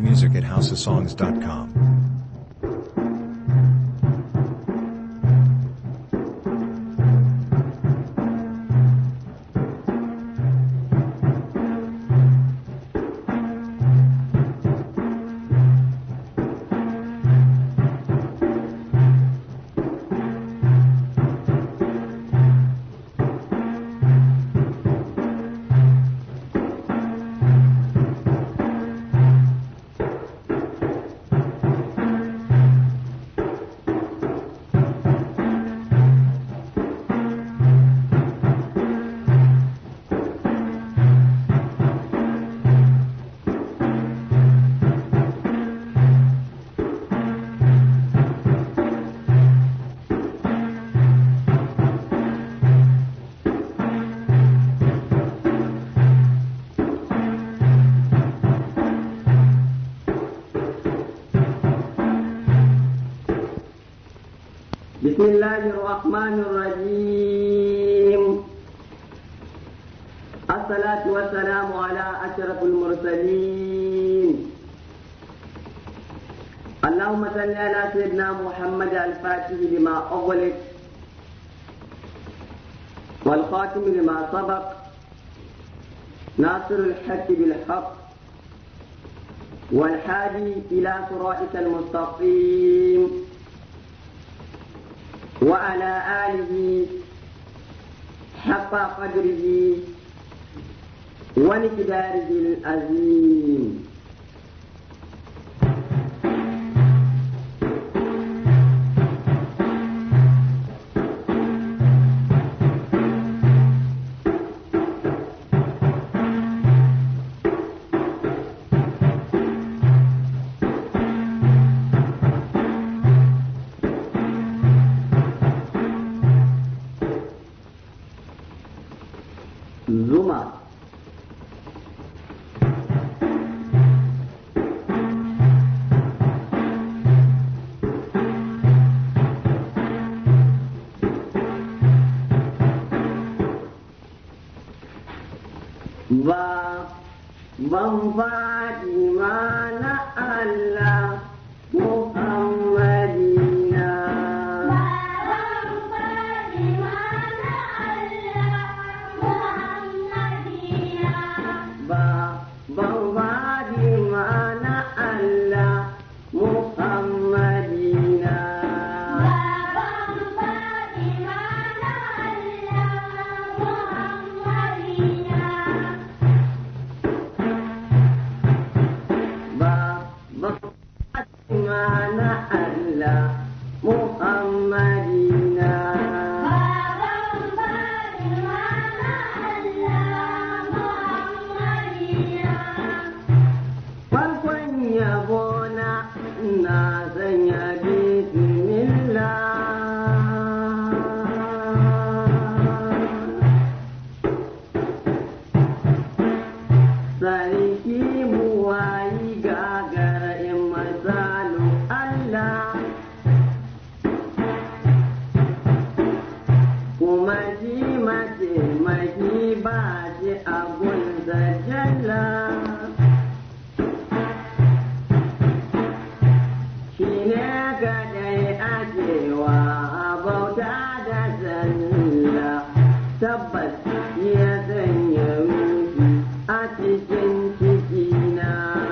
music at houseofsongs.com. بسم الله الرحمن الرحيم الصلاة والسلام على أشرف المرسلين اللهم صل على سيدنا محمد الفاتح لما أغلق والخاتم لما سبق ناصر الحق بالحق والحادي إلى صراطك المستقيم وعلى آله حق قدره ومقداره العظيم zuma ba ban faɗi ma na Allah Muhammadina ba ban faɗi ma na Allah Muhammadina ba ban faɗi ma na Allah Muhammadina farkon yabona na sanya bismillah sarki buwayi gagara in masalu Allah kuma ji mace maki ba shi abun da jalla shi ne kadai ajewa bauta da zalla tabbas ya sanya ruhi a cikin cikina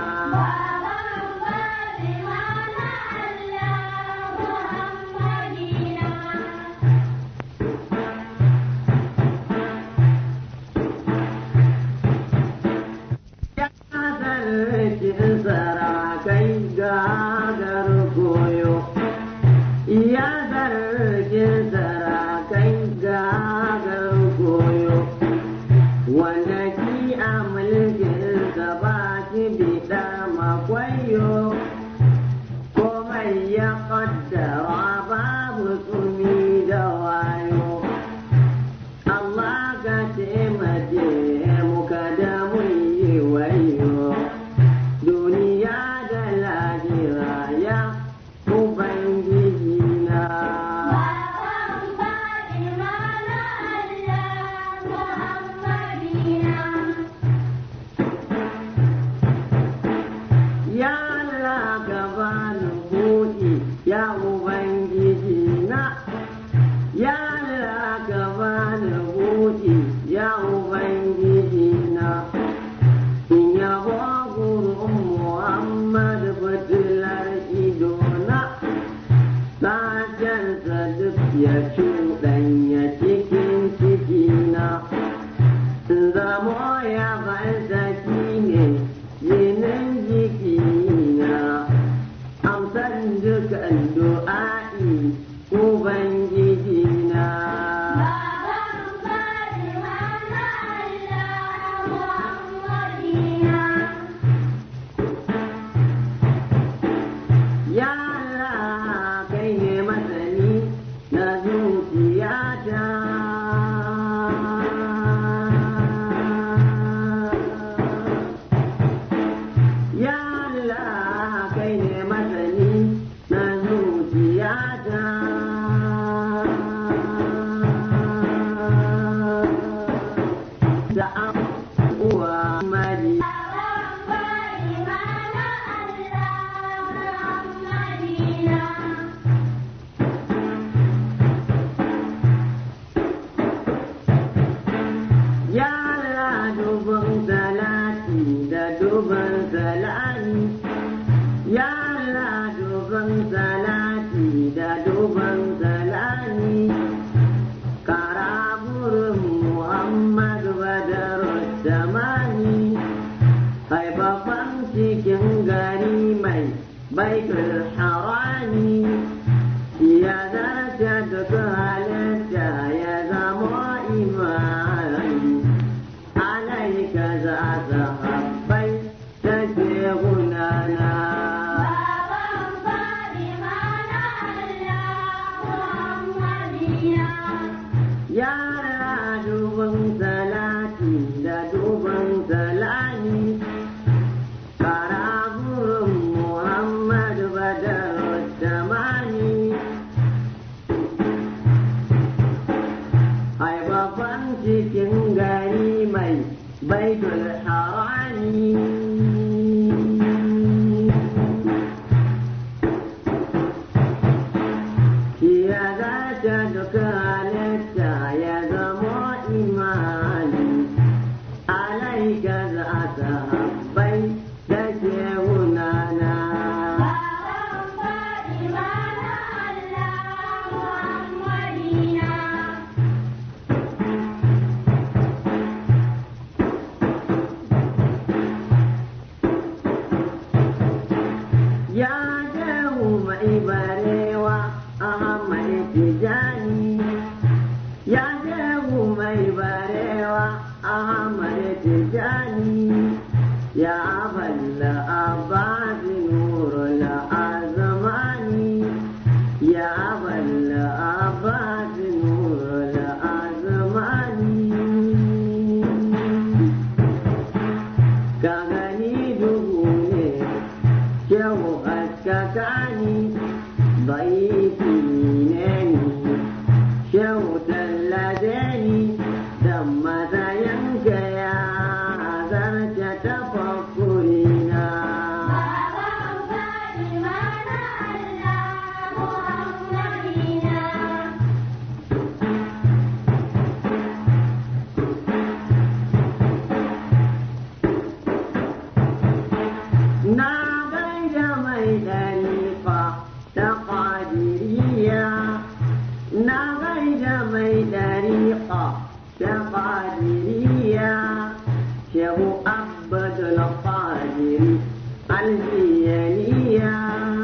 ya zarkin sarakai gagar koyo ya zarkin sarakai gagar koyo wanda ki a mulkin ba ki biɗa makwayo komai ya ƙaddara babu tsumi da wayo Allah ka taimake mu kada mu yi wayo duniya da lahira ya Ubangiji na. Ya duban salami ya Allah duban salati da duban salami kara burin Muhammadu Badaru Damani haifafan cikin gari mai baitul harami ya zarce duka halitta ya zama imani alaika za ta habbai ta ce gunana yara duban salati da duban salami kara burin muhammadu badar damani haifafan cikin gari mai baitul harami ya zata duka halitta ya zama imani alaika za ta habbai da ke hunana ya shehu mai barewa ahmad tijani ya shehu mai barewa ahmad tijani ya balla abadi nurul azmani ya balla abadi nurul azmani ka gani duhu ne kyau haskakani baiti ne ni kyau tallace ni da matsayin gaya zarce tafakkurina na gaida mai dariƙa ta ƙadiriya na gaida mai dariƙa ta ƙadiriya shehu abdul qadiri aljiyaniya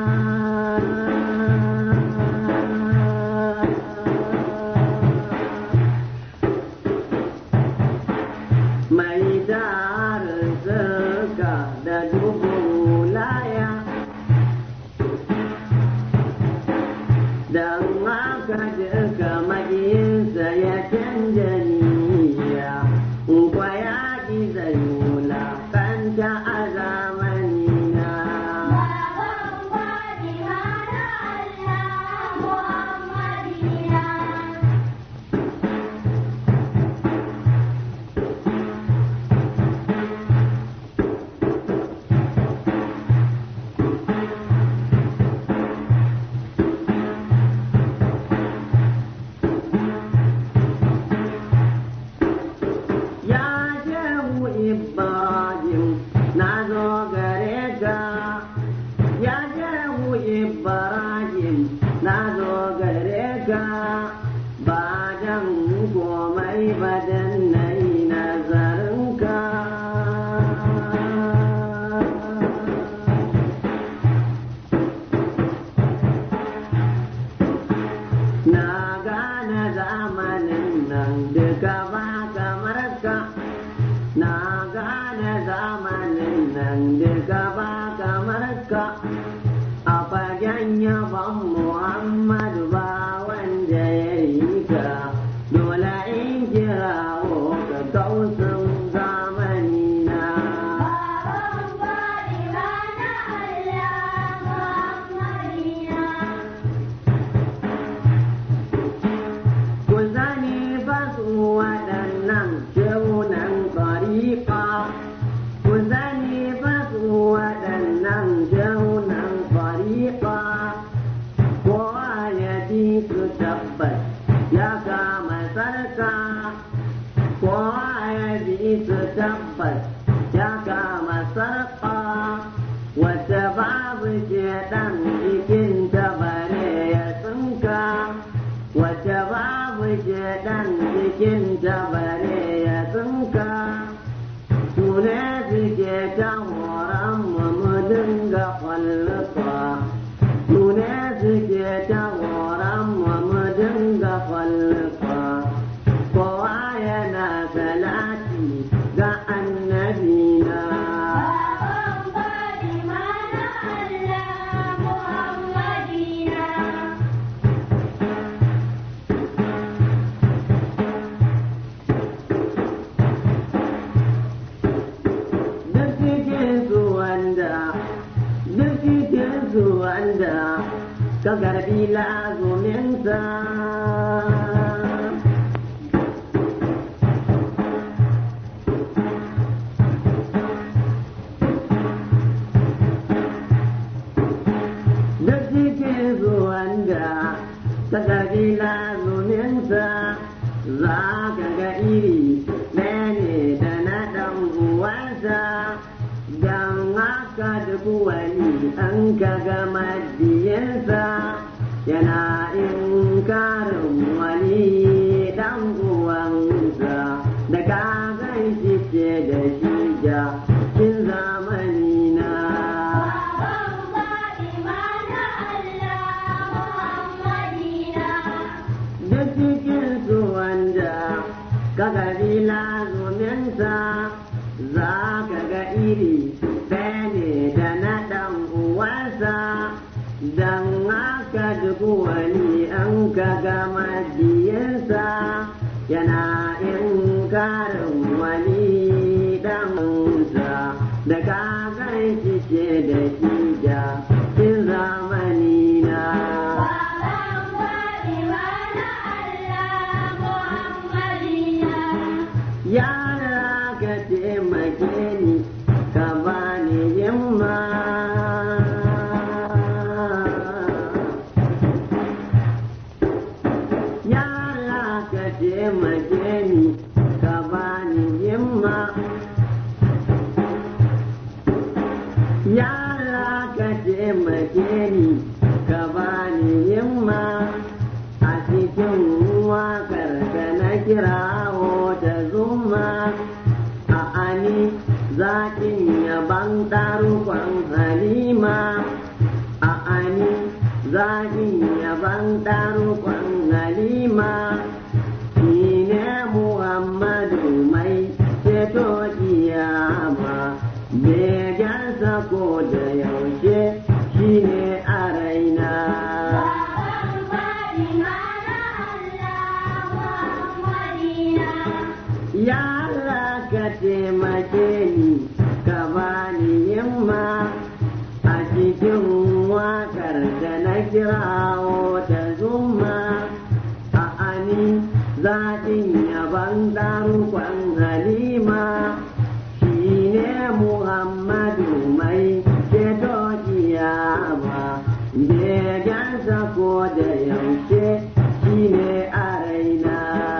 mai tarin zirga da dubu laya don haka duka magiyinsa ya canja niyya kwa ya ƙi zai wulakanta a zamanina ya shehu ibrahim na zo gare ka ya shehu ibrahim na zo gare ka ba dan komai ba dan na yi nazarinka na gane zamanin nan duka ba kamar ka na gane zamanin nan duka ba kamar ka a fagen yaban muhammadu ba wanda ya yi ka dole in kirawo ka kausin zamani na ku zani ba su waɗannan shaunan ƙariƙa ku zani ba su waɗannan shaunan ƙariƙa kowa ya ji su tabbas ya kama sarka kowa ya ji su tabbas ya kama sarka salati ga annabina duk cikin su wanda duk cikin su wanda ka garbi lazuminsa duk cikin su wanda ka garbi lazuminsa za ka ga iri ɗaya ne da na ɗan uwansa don haka duk wani an ka ga madiyinsa yana inkarin wani ɗan uwansa da ka gan shi ce da shi ja kin zamani na duk cikin su wanda ka gari lazuminsa za ka ga iri ɗaya ne da na ɗan uwansa don haka duk wani an ka ga madiyinsa yana inkarin wani ɗansa da ka gan shi ce da shi ja kin zamani na. Yara ka taimake ni ka bani himma. Yara ka taimake ni ka bani himma. Yara ka taimake ni ka bani himma. A cikin waƙar da na kirawo ta zuma a ani zaƙin yaban ɗarukon halima a ani zaƙin yaban ɗarukon halima shi ne muhammadu mai ceto kiyama begensa ko da yaushe shi ne a raina Ya Allah ka taimake ni ka bani himma a cikin waƙar da na kirawo ta zuma a ani zaɗin yaban ɗarukon halima shi ne Muhammadu mai ceto kiyama begensa ko da yaushe shi ne a raina.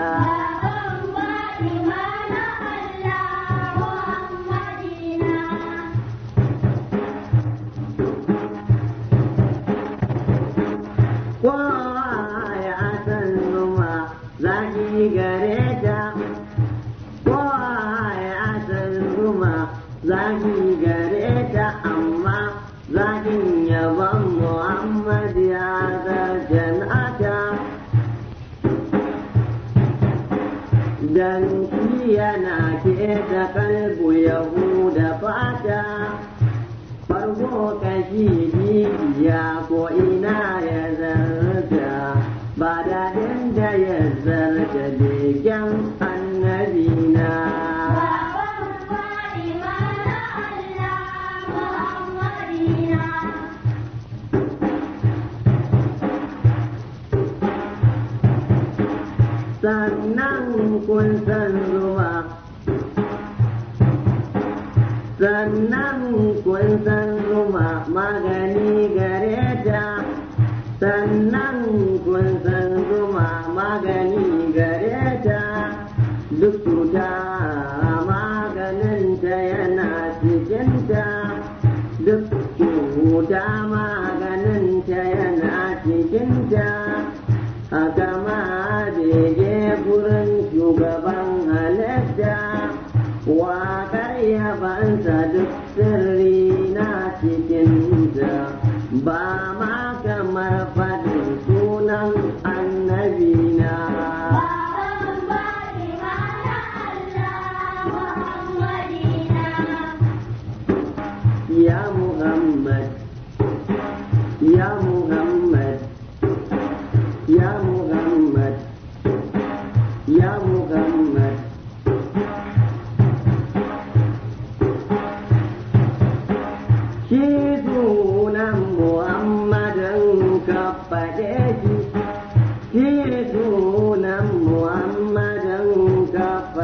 kowa ya san zuma zaki gare ta kowa ya san zuma zaki gare ta amma zakin yaban muhammad ya zarjan ata dan shi yana ke da kalbu yahuda fata farko kashi biya ko ina ya zarta ba daɗin da ya zarta begen annabina sannan kun san zuwa sannan kun san zuma magani gare ta sannan kun san zuma magani gare ta duk cuta maganinta yana cikinta duk cuta maganinta yana cikinta haka ma bege gurin shugaban halitta waƙar yabansa duk sirri na cikinta ba ma kamar faɗin sunan annabina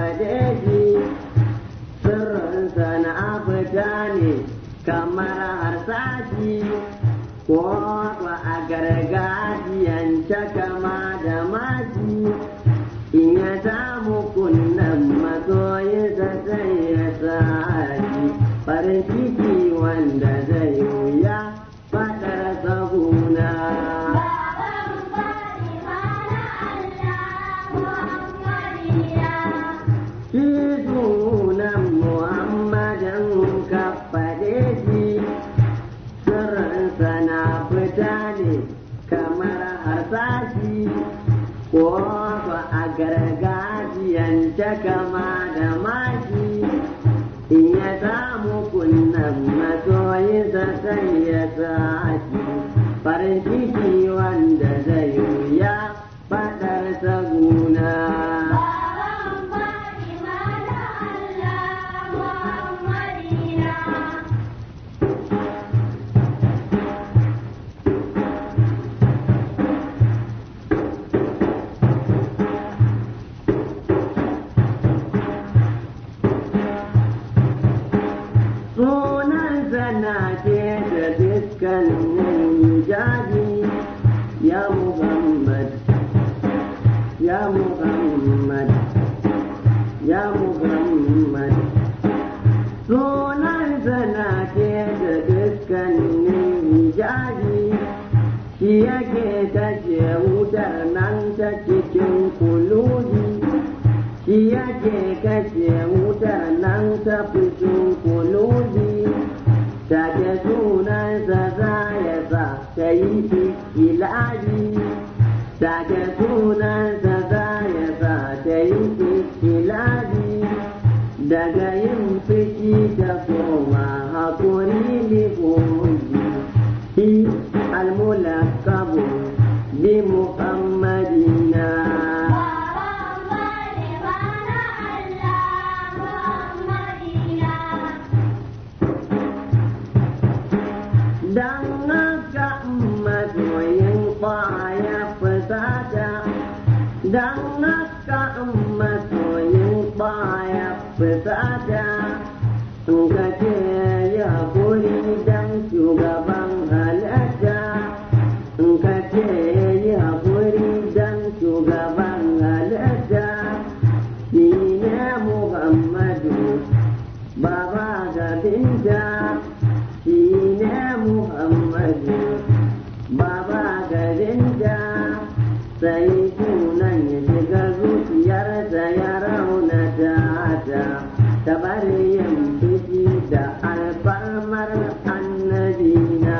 faɗe shi sirrinsa na fita ne kamar harsashi ko a gargajiyance kama da maji in ya samu kunnan masoyinsa sai ya saji farin ciki wanda zai wuya faɗar saguna. Shi sunan Muhammadin ka faɗe shi, sirrinsa na fita ne kamar harsashi, ko ba a gargajiyance kama da maki, in ya samu kunnan masoyinsa sai ya sashi, farin ciki wanda zai wuya faɗar saguna. sunansa na ce da dukkanin jadi ya Muhammad ya Muhammad ya Muhammad sunansa na ce da dukkanin jadi shi yake tashe wutar nan ta cikin kuluji shi yake kashe wutar nan ta fushin kulubi take sunansa za ya sa ta yi ikilabi take sunansa za ya sa ta yi ikilabi daga yin fushi ta koma haƙuri lihoji shi almulakabu bi muhammadina Dan haka masoyin ya fusata Dan haka masoyin ya fusata In ka ce ya guri dan shugaban halatta In ka ce ya guri dan shugaban halatta Shi ne Muhammadu Baba ga binta shi ne Muhammadu Baba garin da sai sunan ya shiga zuciyarsa ya raunata ta ta bari yin fushi da alfarmar annabina.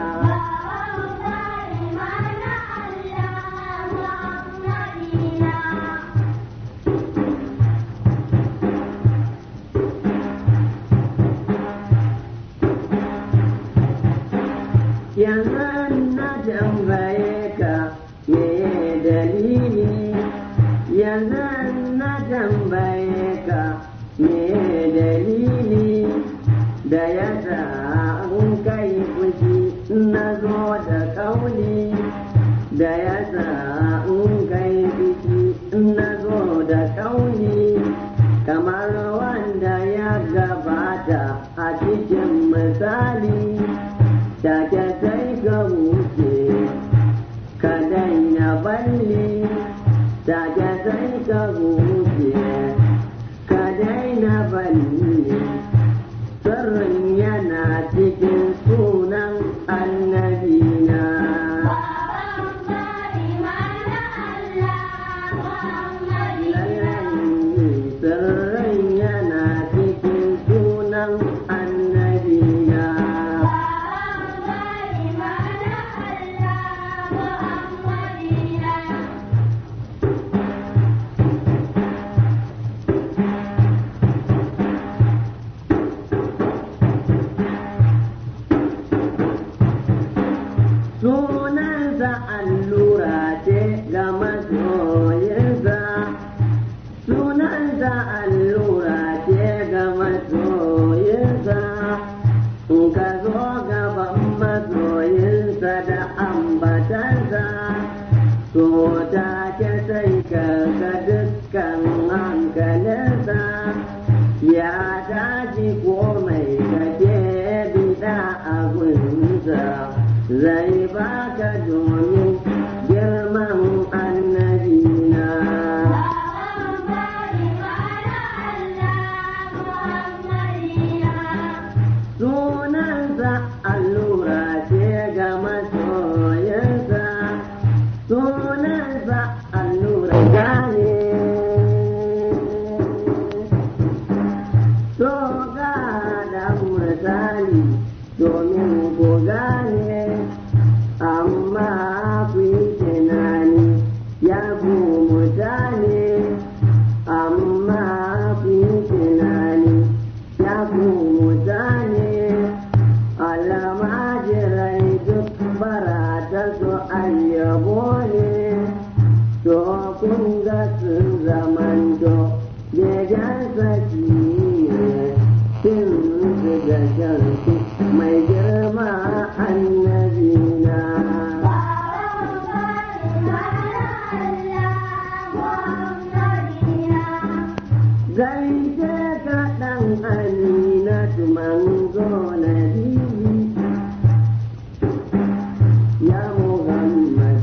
yanzu na tambaye ka me dalili yanzu na tambaye ka me dalili da ya sa in kai fushi na zo da kauli da ya sa in kai fushi na zo da kauli kamar wanda ya gabata a cikin misali take sai ka wuce ka daina balli take sai ka wuce ka daina balli sirrin yana cikin sunan annabina sirrin yana cikin sunan annabina ya tashi komai kake bida abunsa zai baka domin girman annabina sunansa allura ce ga masoyansa sunansa allura gane so ga da misali domin ku gane amma ku yi tunani ya ku mutane amma ku yi tunani ya ku mutane almajirai duk barata su ayyabo ne to kun ga sun zamanto begen saki ne sun su da shansu mai girma annabina gaishe ka ɗan amina manzo na bibi ya muhammad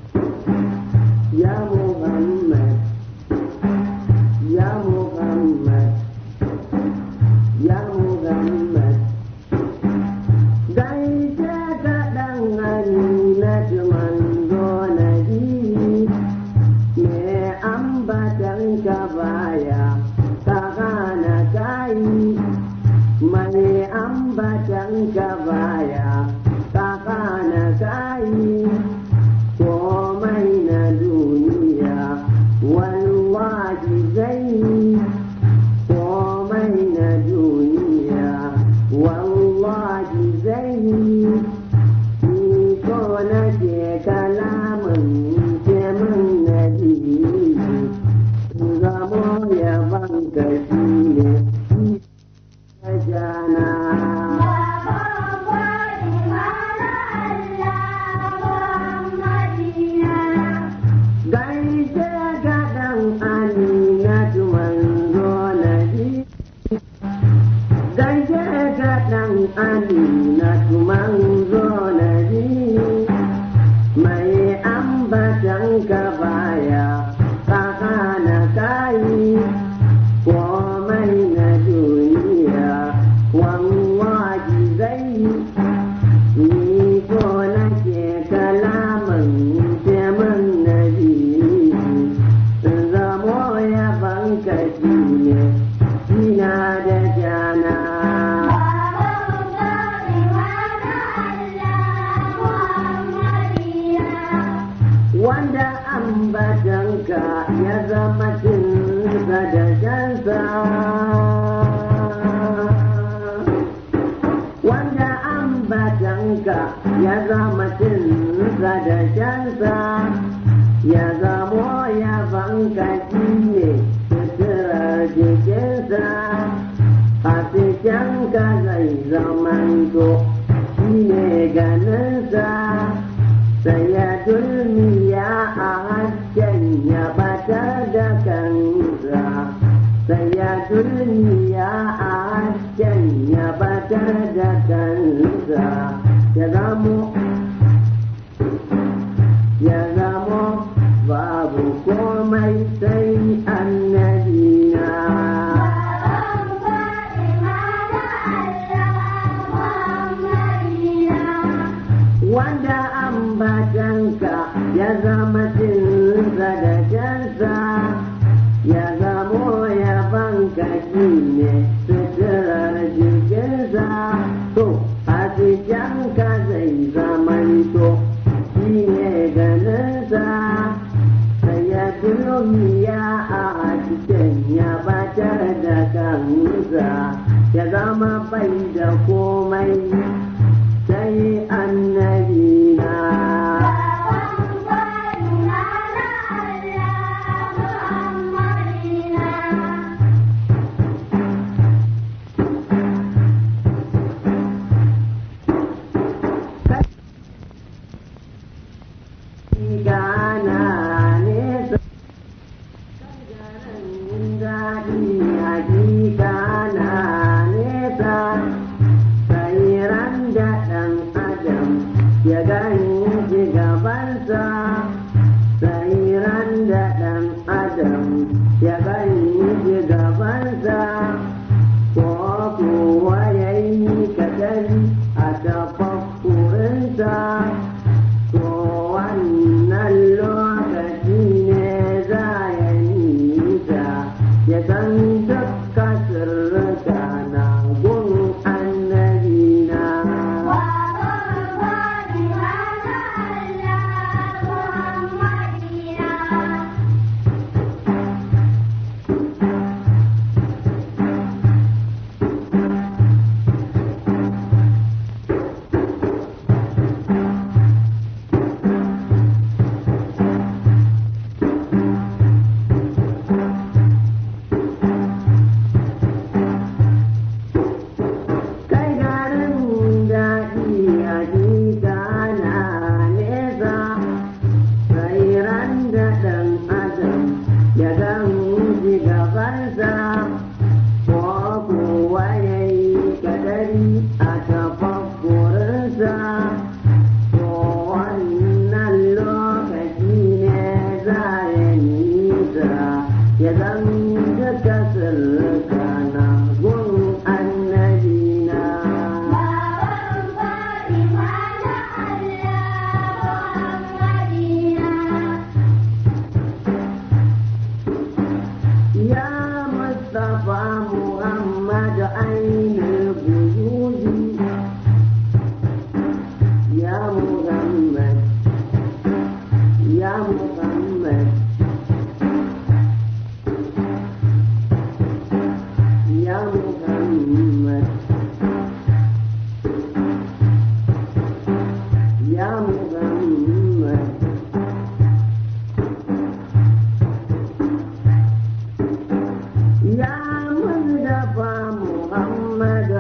ya muhammad ya muhammad ya muhammad gaishe ka ɗan amina manzo na bibi me ambatan ka baya ka gana kayi mai ambatan ka baya ka gana kayi komai na duniya wallahi zai komai na duniya wallahi zai ko na ke kalamin ke min na zamo ya banka shi ne ya jana gaishe ga ɗan amina manzo na biyu gaishe ga ɗan amina manzo na biyu mai ambatan ka baya kaka na kayi komai na duniya wallahi zai ni ko nake kalaman teman na zamo ya banka shi ne ina da jana wanda ambatanka ya zama cinsa da jansa wanda ambatanka ya zama cinsa da jansa ya zamo ya banka shi ne suturar jikinsa a ka zai zamanto shi ne ganinsa sai ya dulmiya a hasken ya batar da kansa sai ya dulmiya a hasken ya batar da kansa ya zamo ya zamo babu komai sai annabina wanda ambatanka ya zama cinsa da jansa ya zamo ya banka shi ne suturar jikinsa to a ka zai zamanto shi ne ganinsa sai ya dulmiya a cikin ya batar da kansa ya zama bai da komai sai annabi na gana nesa daɗi hakika المصطفى محمد عين الوجود يا محمد يا محمد يا محمد يا محمد يا مصطفى محمد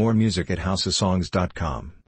More music at houseofsongs.com.